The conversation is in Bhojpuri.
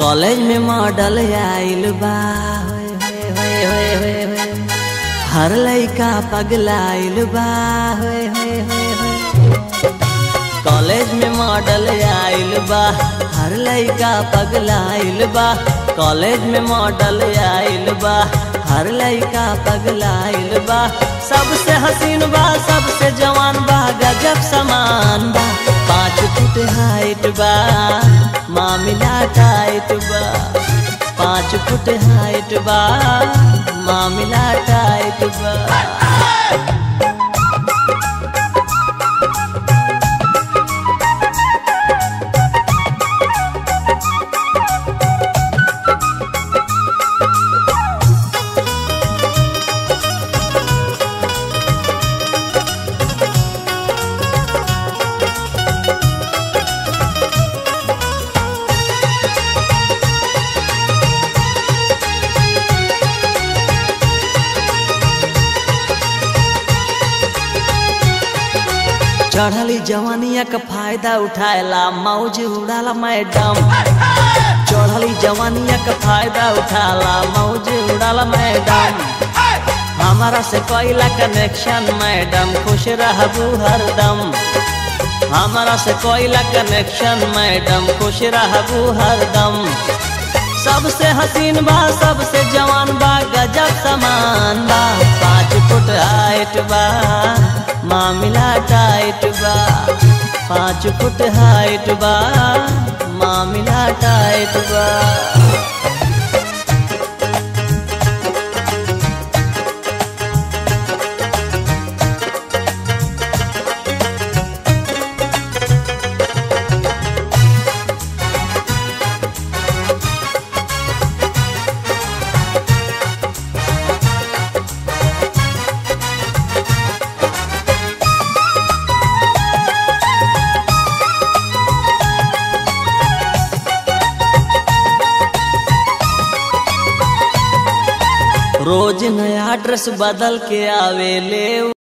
कॉलेज में मॉडल आइल बा होए, होए, होए, होए, होए। हर लइका पगलाइल बा होए, होए, होए, होए। कॉलेज में मॉडल आइल बा हर लइका पगलाइल बा कॉलेज में मॉडल आइल बा हर लइका पगलाइल बा सबसे हसीन बा सबसे जवान बा गजब समान बा पाँच फुट हाइट बा मामिला टाइट बा पाँच फुट हाइट बा मामिला टाइट बा चढ़ली जवानिया का फायदा उठाएला मौज उड़ाला मैडम चढ़ली जवानिया का फायदा उठाला मौज उड़ाला मैडम हमारा से कोयला कनेक्शन मैडम खुश रहबू हरदम हमारा से कोयला कनेक्शन मैडम खुश रहबू हरदम सबसे हसीन बा सबसे जवान बा गजब समान बा पाँच फुट हाइट बा मामिला टाइट बा पाँच फुट हाइट बा मामिला टाइट बा रोज नया ड्रेस बदल के आवे ले